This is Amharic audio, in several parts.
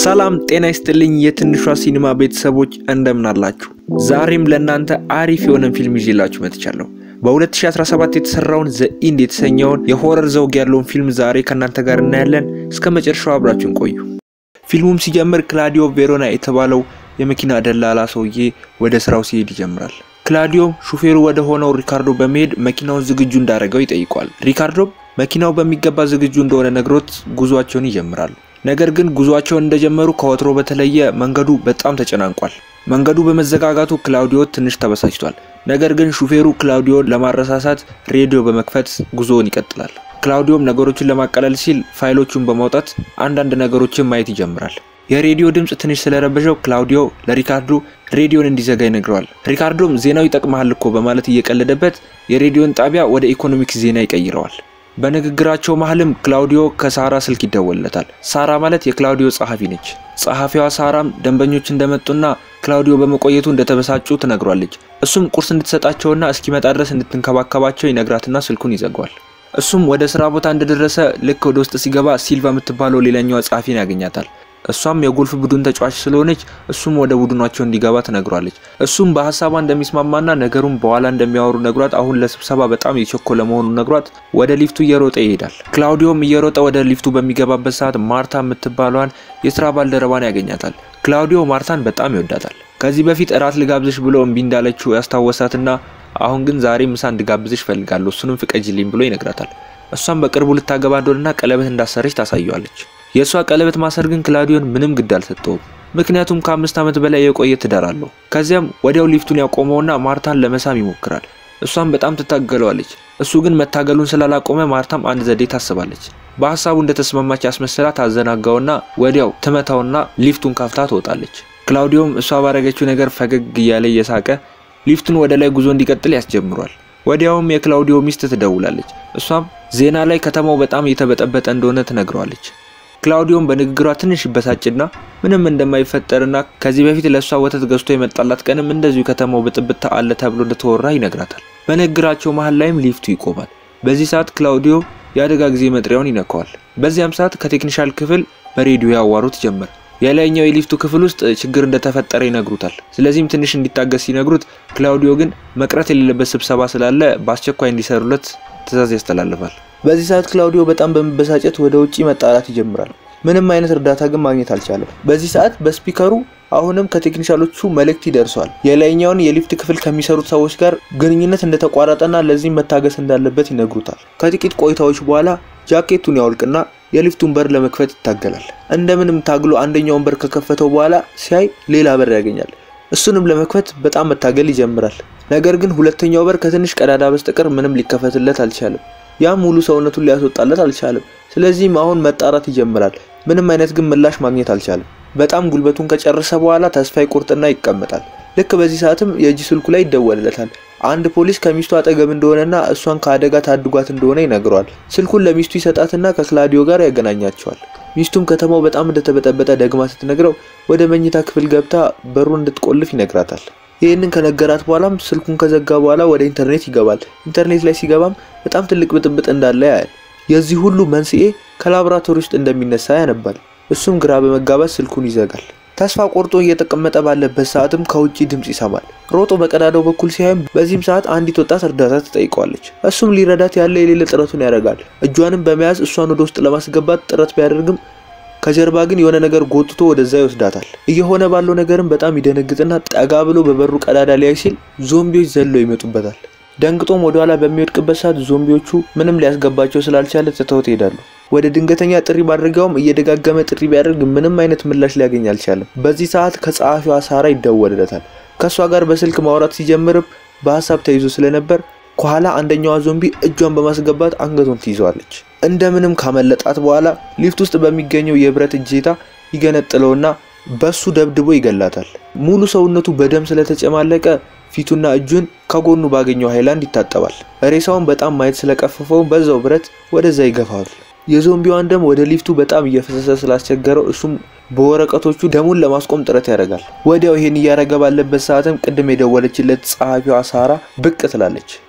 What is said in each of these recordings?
ሰላም ጤና ይስጥልኝ የትንሿ ሲኒማ ቤተሰቦች እንደምን አላችሁ? ዛሬም ለእናንተ አሪፍ የሆነን ፊልም ይዤላችሁ መጥቻለሁ። በ2017 የተሰራውን ዘ ኢንድ የተሰኘውን የሆረር ዘውግ ያለውን ፊልም ዛሬ ከእናንተ ጋር እናያለን። እስከ መጨረሻው አብራችሁን ቆዩ። ፊልሙም ሲጀምር ክላዲዮ ቬሮና የተባለው የመኪና ደላላ ሰውዬ ወደ ስራው ሲሄድ ይጀምራል። ክላዲዮም ሹፌሩ ወደ ሆነው ሪካርዶ በመሄድ መኪናውን ዝግጁ እንዳደረገው ይጠይቋል። ሪካርዶም መኪናው በሚገባ ዝግጁ እንደሆነ ነግሮት ጉዟቸውን ይጀምራሉ። ነገር ግን ጉዟቸውን እንደጀመሩ ከወትሮ በተለየ መንገዱ በጣም ተጨናንቋል። መንገዱ በመዘጋጋቱ ክላውዲዮ ትንሽ ተበሳጭቷል። ነገር ግን ሹፌሩ ክላውዲዮን ለማረሳሳት ሬዲዮ በመክፈት ጉዞውን ይቀጥላል። ክላውዲዮም ነገሮችን ለማቀለል ሲል ፋይሎቹን በማውጣት አንዳንድ ነገሮችን ማየት ይጀምራል። የሬዲዮ ድምፅ ትንሽ ስለረበሸው ክላውዲዮ ለሪካርዶ ሬዲዮን እንዲዘጋ ይነግረዋል። ሪካርዶም ዜናው ይጠቅመሃል እኮ በማለት እየቀለደበት የሬዲዮን ጣቢያ ወደ ኢኮኖሚክስ ዜና ይቀይረዋል። በንግግራቸው መሀልም ክላውዲዮ ከሳራ ስልክ ይደወልለታል። ሳራ ማለት የክላውዲዮ ጸሐፊ ነች። ጸሐፊዋ ሳራም ደንበኞች እንደመጡና ክላውዲዮ በመቆየቱ እንደተበሳጩ ትነግሯለች። እሱም ቁርስ እንድትሰጣቸውና እስኪመጣ ድረስ እንድትንከባከባቸው ይነግራትና ስልኩን ይዘጓል። እሱም ወደ ስራ ቦታ እንደደረሰ ልክ ወደ ውስጥ ሲገባ ሲልቫ የምትባለው ሌላኛዋ ጸሐፊን ያገኛታል። እሷም የጎልፍ ቡድን ተጫዋች ስለሆነች እሱም ወደ ቡድናቸው እንዲገባ ትነግሯለች። እሱም በሀሳቧ እንደሚስማማና ነገሩን በኋላ እንደሚያወሩ ነግሯት አሁን ለስብሰባ በጣም የቸኮለ መሆኑን ነግሯት ወደ ሊፍቱ እየሮጠ ይሄዳል። ክላውዲዮም እየሮጠ ወደ ሊፍቱ በሚገባበት ሰዓት ማርታ የምትባለዋን የስራ ባልደረባን ያገኛታል። ክላውዲዮ ማርታን በጣም ይወዳታል። ከዚህ በፊት እራት ልጋብዝሽ ብሎ እምቢ እንዳለችው ያስታወሳትና አሁን ግን ዛሬ ምሳ እንድጋብዝሽ ፈልጋለሁ እሱንም ፍቀጅልኝ ብሎ ይነግራታል። እሷም በቅርቡ ልታገባ እንደሆነና ቀለበት እንዳሰረች ታሳየዋለች። የእሷ ቀለበት ማሰር ግን ክላውዲዮን ምንም ግድ አልሰጠውም። ምክንያቱም ከአምስት ዓመት በላይ የቆየ ትዳር አለው። ከዚያም ወዲያው ሊፍቱን ያቆመውና ማርታን ለመሳም ይሞክራል። እሷም በጣም ትታገለዋለች። እሱ ግን መታገሉን ስላላቆመ ማርታም አንድ ዘዴ ታስባለች። በሀሳቡ እንደተስማማች ያስመስላ ታዘናጋውና ወዲያው ትመታውና ሊፍቱን ከፍታ ትወጣለች። ክላውዲዮም እሷ ባረገችው ነገር ፈገግ እያለ እየሳቀ ሊፍቱን ወደ ላይ ጉዞ እንዲቀጥል ያስጀምሯል። ወዲያውም የክላውዲዮ ሚስት ትደውላለች። እሷም ዜና ላይ ከተማው በጣም እየተበጠበጠ እንደሆነ ትነግረዋለች። ክላውዲዮም በንግግሯ ትንሽ ይበሳጭና ምንም እንደማይፈጠርና ከዚህ በፊት ለእሷ ወተት ገዝቶ የመጣላት ቀንም እንደዚሁ ከተማው ብጥብጥ አለ ተብሎ እንደተወራ ይነግራታል። በንግግራቸው መሀል ላይም ሊፍቱ ይቆማል። በዚህ ሰዓት ክላውዲዮ የአደጋ ጊዜ መጥሪያውን ይነካዋል። በዚያም ሰዓት ከቴክኒሻል ክፍል በሬዲዮ ያዋሩት ጀመር። የላይኛው የሊፍቱ ክፍል ውስጥ ችግር እንደተፈጠረ ይነግሩታል። ስለዚህም ትንሽ እንዲታገስ ሲነግሩት፣ ክላውዲዮ ግን መቅረት የሌለበት ስብሰባ ስላለ በአስቸኳይ እንዲሰሩለት ትዕዛዝ ያስተላልፋል። በዚህ ሰዓት ክላውዲዮ በጣም በመበሳጨት ወደ ውጪ መጣራት ይጀምራል። ምንም አይነት እርዳታ ግን ማግኘት አልቻለም። በዚህ ሰዓት በስፒከሩ አሁንም ከቴክኒሻሎቹ መልእክት ይደርሰዋል። የላይኛውን የሊፍት ክፍል ከሚሰሩት ሰዎች ጋር ግንኙነት እንደተቋረጠና ለዚህም መታገስ እንዳለበት ይነግሩታል። ከጥቂት ቆይታዎች በኋላ ጃኬቱን ያወልቅና የሊፍቱን በር ለመክፈት ይታገላል። እንደምንም ታግሎ አንደኛውን በር ከከፈተው በኋላ ሲያይ ሌላ በር ያገኛል። እሱንም ለመክፈት በጣም መታገል ይጀምራል። ነገር ግን ሁለተኛው በር ከትንሽ ቀዳዳ በስተቀር ምንም ሊከፈትለት አልቻለም። ያም ሙሉ ሰውነቱን ሊያስወጣለት አልቻለም። ስለዚህም አሁን መጣራት ይጀምራል። ምንም አይነት ግን ምላሽ ማግኘት አልቻለም። በጣም ጉልበቱን ከጨረሰ በኋላ ተስፋ ይቆርጥና ይቀመጣል። ልክ በዚህ ሰዓትም የእጅ ስልኩ ላይ ይደወልለታል። አንድ ፖሊስ ከሚስቱ አጠገብ እንደሆነና እሷን ከአደጋ ታድጓት እንደሆነ ይነግረዋል። ስልኩን ለሚስቱ ይሰጣትና ከክላዲዮ ጋር ያገናኛቸዋል። ሚስቱም ከተማው በጣም እንደተበጠበጠ ደግማ ስትነግረው ወደ መኝታ ክፍል ገብታ በሩን እንድትቆልፍ ይነግራታል። ይህንን ከነገራት በኋላም ስልኩን ከዘጋ በኋላ ወደ ኢንተርኔት ይገባል። ኢንተርኔት ላይ ሲገባም በጣም ትልቅ ብጥብጥ እንዳለ ያያል። የዚህ ሁሉ መንስኤ ከላቦራቶሪ ውስጥ እንደሚነሳ ያነባል። እሱም ግራ በመጋባት ስልኩን ይዘጋል። ተስፋ ቆርጦ እየተቀመጠ ባለበት ሰዓትም ከውጭ ድምፅ ይሰማል። ሮጦ በቀዳዳው በኩል ሲያይም በዚህም ሰዓት አንዲት ወጣት እርዳታ ትጠይቀዋለች። እሱም ሊረዳት ያለ የሌለ ጥረቱን ያደርጋል። እጇንም በመያዝ እሷን ወደ ውስጥ ለማስገባት ጥረት ቢያደርግም ከጀርባ ግን የሆነ ነገር ጎትቶ ወደዛ ይወስዳታል። እየሆነ ባለው ነገርም በጣም ይደነግጥና ጠጋ ብሎ በበሩ ቀዳዳ ሊያይ ሲል ዞምቢዎች ዘለው ይመጡበታል። ደንግጦም ወደኋላ በሚወድቅበት ሰዓት ዞምቢዎቹ ምንም ሊያስገባቸው ስላልቻለ ትተውት ይሄዳሉ። ወደ ድንገተኛ ጥሪ ማድረጊያውም እየደጋገመ ጥሪ ቢያደርግ ምንም አይነት ምላሽ ሊያገኝ አልቻለም። በዚህ ሰዓት ከጸሐፊዋ ሳራ ይደወልለታል። ከእሷ ጋር በስልክ ማውራት ሲጀምርም በሀሳብ ተይዞ ስለነበር ከኋላ አንደኛዋ ዞምቢ እጇን በማስገባት አንገቱን ትይዘዋለች። እንደምንም ካመለጣት በኋላ ሊፍት ውስጥ በሚገኘው የብረት እጀታ ይገነጥለውና በሱ ደብድቦ ይገላታል። ሙሉ ሰውነቱ በደም ስለተጨማለቀ ፊቱና እጁን ከጎኑ ባገኘው ሃይላንድ ይታጠባል። ሬሳውን በጣም ማየት ስለቀፈፈው በዛው ብረት ወደዛ ይገፋል። የዞምቢዋን ደም ወደ ሊፍቱ በጣም እየፈሰሰ ስላስቸገረው እሱም በወረቀቶቹ ደሙን ለማስቆም ጥረት ያደርጋል። ወዲያው ይሄን እያረገ ባለበት ሰዓትም ቅድም የደወለችለት ጸሐፊዋ ሳራ ብቅ ትላለች።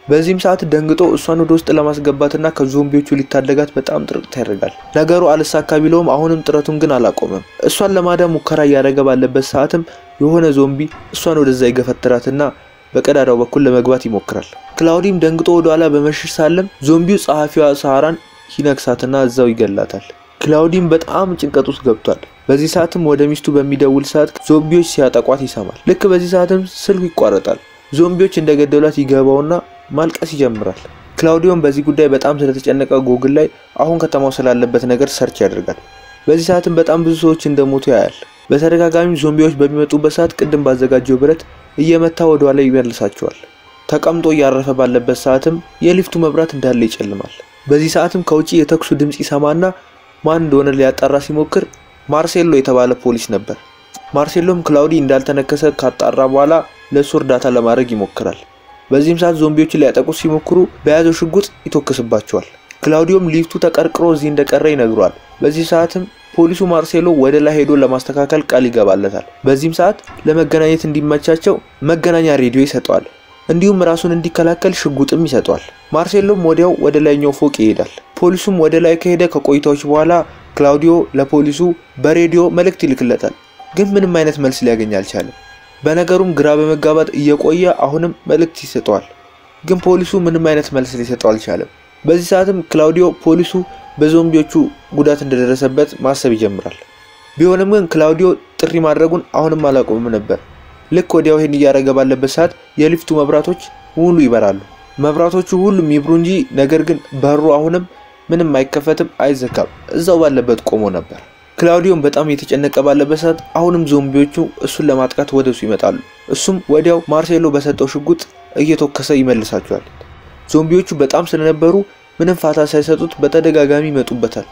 በዚህም ሰዓት ደንግጦ እሷን ወደ ውስጥ ለማስገባትና ከዞምቢዎቹ ሊታደጋት በጣም ጥረት ያደርጋል። ነገሩ አልሳካ ቢለውም አሁንም ጥረቱን ግን አላቆመም። እሷን ለማዳን ሙከራ እያደረገ ባለበት ሰዓትም የሆነ ዞምቢ እሷን ወደዛ ይገፈትራትና በቀዳዳው በኩል ለመግባት ይሞክራል። ክላውዲም ደንግጦ ወደኋላ በመሸሽ ሳለም ዞምቢው ጸሐፊዋ ሳራን ይነክሳትና እዛው ይገላታል። ክላውዲም በጣም ጭንቀት ውስጥ ገብቷል። በዚህ ሰዓትም ወደ ሚስቱ በሚደውል ሰዓት ዞምቢዎች ሲያጠቋት ይሰማል። ልክ በዚህ ሰዓትም ስልኩ ይቋረጣል። ዞምቢዎች እንደገደሏት ይገባውና ማልቀስ ይጀምራል። ክላውዲዮም በዚህ ጉዳይ በጣም ስለተጨነቀ ጎግል ላይ አሁን ከተማው ስላለበት ነገር ሰርች ያደርጋል። በዚህ ሰዓትም በጣም ብዙ ሰዎች እንደሞቱ ያያል። በተደጋጋሚ ዞምቢዎች በሚመጡበት ሰዓት ቅድም ባዘጋጀው ብረት እየመታ ወደኋላ ይመልሳቸዋል። ተቀምጦ እያረፈ ባለበት ሰዓትም የሊፍቱ መብራት እንዳለ ይጨልማል። በዚህ ሰዓትም ከውጭ የተኩሱ ድምፅ ይሰማና ማን እንደሆነ ሊያጣራ ሲሞክር ማርሴሎ የተባለ ፖሊስ ነበር። ማርሴሎም ክላውዲ እንዳልተነከሰ ካጣራ በኋላ ለእሱ እርዳታ ለማድረግ ይሞክራል። በዚህም ሰዓት ዞምቢዎችን ሊያጠቁት ሲሞክሩ በያዘው ሽጉጥ ይተኩስባቸዋል። ክላውዲዮም ሊፍቱ ተቀርቅሮ እዚህ እንደቀረ ይነግሯል። በዚህ ሰዓትም ፖሊሱ ማርሴሎ ወደ ላይ ሄዶ ለማስተካከል ቃል ይገባለታል። በዚህም ሰዓት ለመገናኘት እንዲመቻቸው መገናኛ ሬዲዮ ይሰጠዋል። እንዲሁም ራሱን እንዲከላከል ሽጉጥም ይሰጠዋል። ማርሴሎም ወዲያው ወደ ላይኛው ፎቅ ይሄዳል። ፖሊሱም ወደ ላይ ከሄደ ከቆይታዎች በኋላ ክላውዲዮ ለፖሊሱ በሬዲዮ መልእክት ይልክለታል። ግን ምንም አይነት መልስ ሊያገኝ አልቻለም። በነገሩም ግራ በመጋባት እየቆየ አሁንም መልእክት ይሰጠዋል። ግን ፖሊሱ ምንም አይነት መልስ ሊሰጠው አልቻለም። በዚህ ሰዓትም ክላውዲዮ ፖሊሱ በዞምቢዎቹ ጉዳት እንደደረሰበት ማሰብ ይጀምራል። ቢሆንም ግን ክላውዲዮ ጥሪ ማድረጉን አሁንም አላቆምም ነበር። ልክ ወዲያው ይህን እያደረገ ባለበት ሰዓት የሊፍቱ መብራቶች ሙሉ ይበራሉ። መብራቶቹ ሁሉም ይብሩ እንጂ ነገር ግን በሩ አሁንም ምንም አይከፈትም፣ አይዘጋም። እዛው ባለበት ቆሞ ነበር። ክላውዲዮም በጣም የተጨነቀ ባለበት ሰዓት አሁንም ዞምቢዎቹ እሱን ለማጥቃት ወደ እሱ ይመጣሉ። እሱም ወዲያው ማርሴሎ በሰጠው ሽጉጥ እየተኮሰ ይመልሳቸዋል። ዞምቢዎቹ በጣም ስለነበሩ ምንም ፋታ ሳይሰጡት በተደጋጋሚ ይመጡበታል።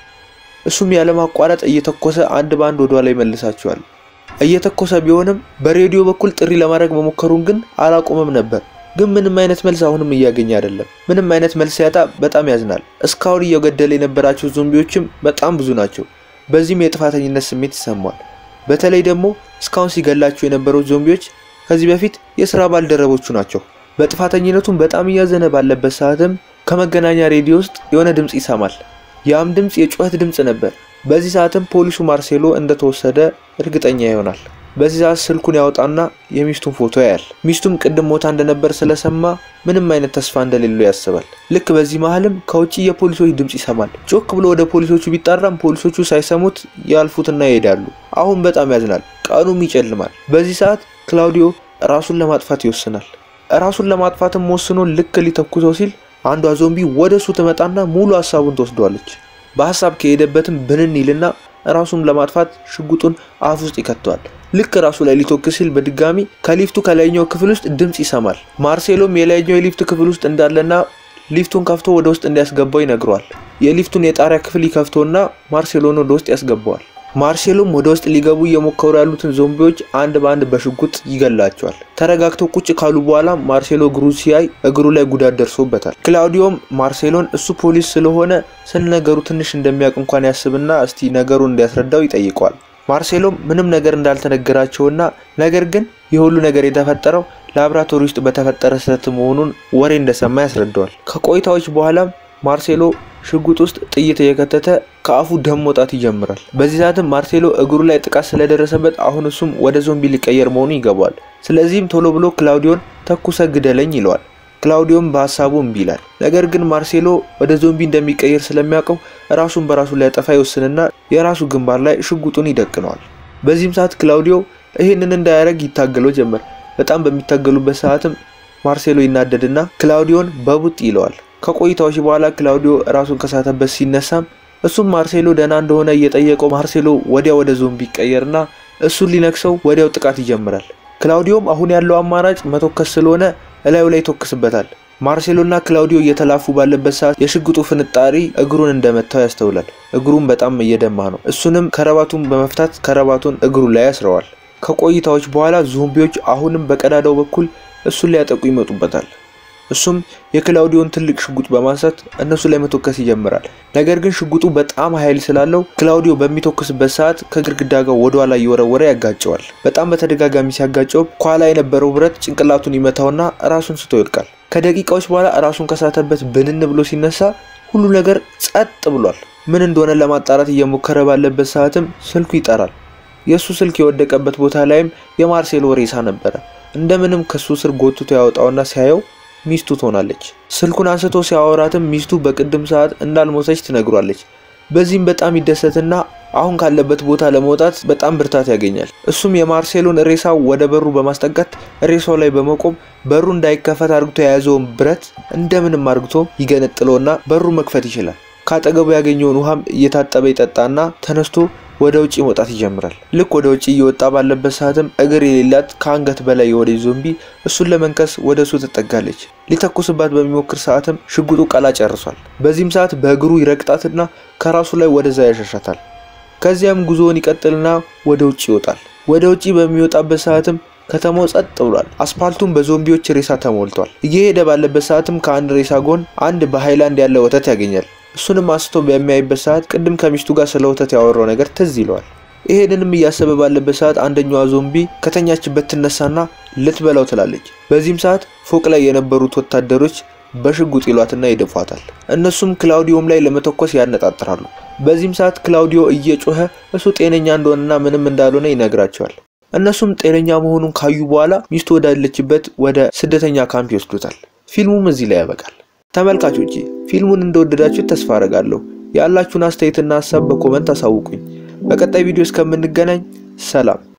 እሱም ያለማቋረጥ እየተኮሰ አንድ በአንድ ወደኋላ ይመልሳቸዋል። እየተኮሰ ቢሆንም በሬዲዮ በኩል ጥሪ ለማድረግ መሞከሩን ግን አላቆመም ነበር። ግን ምንም አይነት መልስ አሁንም እያገኘ አይደለም። ምንም አይነት መልስ ሲያጣ በጣም ያዝናል። እስካሁን እየገደለ የነበራቸው ዞምቢዎችም በጣም ብዙ ናቸው። በዚህም የጥፋተኝነት ስሜት ይሰማል። በተለይ ደግሞ እስካሁን ሲገላቸው የነበሩት ዞምቢዎች ከዚህ በፊት የስራ ባልደረቦቹ ናቸው። በጥፋተኝነቱም በጣም እያዘነ ባለበት ሰዓትም ከመገናኛ ሬዲዮ ውስጥ የሆነ ድምፅ ይሰማል። ያም ድምፅ የጩኸት ድምፅ ነበር። በዚህ ሰዓትም ፖሊሱ ማርሴሎ እንደተወሰደ እርግጠኛ ይሆናል። በዚህ ሰዓት ስልኩን ያወጣና የሚስቱን ፎቶ ያያል። ሚስቱም ቅድም ሞታ እንደነበር ስለሰማ ምንም አይነት ተስፋ እንደሌለው ያስባል። ልክ በዚህ መሀልም ከውጭ የፖሊሶች ድምፅ ይሰማል። ጮክ ብሎ ወደ ፖሊሶቹ ቢጣራም ፖሊሶቹ ሳይሰሙት ያልፉትና ይሄዳሉ። አሁን በጣም ያዝናል። ቀኑም ይጨልማል። በዚህ ሰዓት ክላውዲዮ ራሱን ለማጥፋት ይወስናል። ራሱን ለማጥፋትም ወስኖ ልክ ሊተኩሰው ሲል አንዷ ዞምቢ ወደ እሱ ትመጣና ሙሉ ሀሳቡን ትወስደዋለች። በሀሳብ ከሄደበትም ብንን ይልና ራሱን ለማጥፋት ሽጉጡን አፍ ውስጥ ይከተዋል። ልክ ራሱ ላይ ሊተኩስ ሲል በድጋሚ ከሊፍቱ ከላይኛው ክፍል ውስጥ ድምፅ ይሰማል። ማርሴሎም የላይኛው የሊፍት ክፍል ውስጥ እንዳለና ሊፍቱን ከፍቶ ወደ ውስጥ እንዲያስገባው ይነግረዋል። የሊፍቱን የጣሪያ ክፍል ይከፍቶና ማርሴሎን ወደ ውስጥ ያስገባዋል። ማርሴሎም ወደ ውስጥ ሊገቡ እየሞከሩ ያሉትን ዞምቢዎች አንድ በአንድ በሽጉጥ ይገላቸዋል። ተረጋግተው ቁጭ ካሉ በኋላ ማርሴሎ እግሩ ሲያይ እግሩ ላይ ጉዳት ደርሶበታል። ክላውዲዮም ማርሴሎን እሱ ፖሊስ ስለሆነ ስለ ነገሩ ትንሽ እንደሚያውቅ እንኳን ያስብና እስቲ ነገሩን እንዲያስረዳው ይጠይቀዋል። ማርሴሎም ምንም ነገር እንዳልተነገራቸውና ነገር ግን የሁሉ ነገር የተፈጠረው ላብራቶሪ ውስጥ በተፈጠረ ስህተት መሆኑን ወሬ እንደሰማ ያስረዳዋል። ከቆይታዎች በኋላም ማርሴሎ ሽጉጥ ውስጥ ጥይት እየከተተ ከአፉ ደም መውጣት ይጀምራል። በዚህ ሰዓትም ማርሴሎ እግሩ ላይ ጥቃት ስለደረሰበት አሁን እሱም ወደ ዞምቢ ሊቀየር መሆኑ ይገባዋል። ስለዚህም ቶሎ ብሎ ክላውዲዮን ተኩሰ ግደለኝ ይለዋል። ክላውዲዮም በሀሳቡ እምቢ ይላል። ነገር ግን ማርሴሎ ወደ ዞምቢ እንደሚቀየር ስለሚያውቀው ራሱን በራሱ ሊያጠፋ ይወስንና የራሱ ግንባር ላይ ሽጉጡን ይደቅነዋል። በዚህም ሰዓት ክላውዲዮ ይህንን እንዳያደርግ ይታገለው ጀመር። በጣም በሚታገሉበት ሰዓትም ማርሴሎ ይናደድና ክላውዲዮን በቡጥ ይለዋል። ከቆይታዎች በኋላ ክላውዲዮ ራሱን ከሳተበት ሲነሳም እሱም ማርሴሎ ደህና እንደሆነ እየጠየቀው ማርሴሎ ወዲያ ወደ ዞምቢ ይቀየርና እሱን ሊነክሰው ወዲያው ጥቃት ይጀምራል። ክላውዲዮም አሁን ያለው አማራጭ መተኮስ ስለሆነ እላዩ ላይ ይተኩስበታል። ማርሴሎና ክላውዲዮ እየተላፉ ባለበት ሰዓት የሽጉጡ ፍንጣሪ እግሩን እንደመታው ያስተውላል። እግሩም በጣም እየደማ ነው። እሱንም ከረባቱን በመፍታት ከረባቱን እግሩ ላይ ያስረዋል። ከቆይታዎች በኋላ ዞምቢዎች አሁንም በቀዳዳው በኩል እሱን ሊያጠቁ ይመጡበታል። እሱም የክላውዲዮን ትልቅ ሽጉጥ በማንሳት እነሱ ላይ መተኮስ ይጀምራል። ነገር ግን ሽጉጡ በጣም ኃይል ስላለው ክላውዲዮ በሚተኩስበት ሰዓት ከግድግዳ ጋር ወደኋላ እየወረወረ ያጋጨዋል። በጣም በተደጋጋሚ ሲያጋጨው ከኋላ የነበረው ብረት ጭንቅላቱን ይመታውና ራሱን ስቶ ይወድቃል። ከደቂቃዎች በኋላ ራሱን ከሳተበት ብንን ብሎ ሲነሳ ሁሉ ነገር ጸጥ ብሏል። ምን እንደሆነ ለማጣራት እየሞከረ ባለበት ሰዓትም ስልኩ ይጠራል። የእሱ ስልክ የወደቀበት ቦታ ላይም የማርሴሎ ሬሳ ነበረ። እንደምንም ከሱ ስር ጎትቶ ያወጣውና ሲያየው ሚስቱ ትሆናለች። ስልኩን አንስቶ ሲያወራትም ሚስቱ በቅድም ሰዓት እንዳልሞተች ትነግሯለች። በዚህም በጣም ይደሰትና አሁን ካለበት ቦታ ለመውጣት በጣም ብርታት ያገኛል። እሱም የማርሴሎን ሬሳ ወደ በሩ በማስጠጋት ሬሳው ላይ በመቆም በሩ እንዳይከፈት አርግቶ የያዘውን ብረት እንደምንም አርግቶ ይገነጥለውና በሩ መክፈት ይችላል። ካጠገቡ ያገኘውን ውሃም እየታጠበ ይጠጣና ተነስቶ ወደ ውጭ መውጣት ይጀምራል። ልክ ወደ ውጭ እየወጣ ባለበት ሰዓትም እግር የሌላት ከአንገት በላይ የሆነ ዞምቢ እሱን ለመንከስ ወደ እሱ ትጠጋለች። ሊተኩስባት በሚሞክር ሰዓትም ሽጉጡ ቀላ ጨርሷል። በዚህም ሰዓት በእግሩ ይረግጣትና ከራሱ ላይ ወደዛ ያሸሻታል። ከዚያም ጉዞውን ይቀጥልና ወደ ውጭ ይወጣል። ወደ ውጭ በሚወጣበት ሰዓትም ከተማው ጸጥ ብሏል። አስፓልቱም በዞምቢዎች ሬሳ ተሞልቷል። እየሄደ ባለበት ሰዓትም ከአንድ ሬሳ ጎን አንድ በሃይላንድ ያለ ወተት ያገኛል። እሱንም አንስቶ በሚያይበት ሰዓት ቅድም ከሚስቱ ጋር ስለ ወተት ያወራው ነገር ትዝ ይለዋል። ይሄንንም እያሰበ ባለበት ሰዓት አንደኛዋ ዞምቢ ከተኛችበት ትነሳና ልትበላው ትላለች። በዚህም ሰዓት ፎቅ ላይ የነበሩት ወታደሮች በሽጉጥ ይሏትና ይደፏታል። እነሱም ክላውዲዮም ላይ ለመተኮስ ያነጣጥራሉ። በዚህም ሰዓት ክላውዲዮ እየጮኸ እሱ ጤነኛ እንደሆነና ምንም እንዳልሆነ ይነግራቸዋል። እነሱም ጤነኛ መሆኑን ካዩ በኋላ ሚስቱ ወዳለችበት ወደ ስደተኛ ካምፕ ይወስዱታል። ፊልሙም እዚህ ላይ ያበቃል። ተመልካቾቼ ፊልሙን እንደወደዳችሁት ተስፋ አረጋለሁ። ያላችሁን አስተያየትና ሀሳብ በኮመንት አሳውቁኝ። በቀጣይ ቪዲዮ እስከምንገናኝ ሰላም።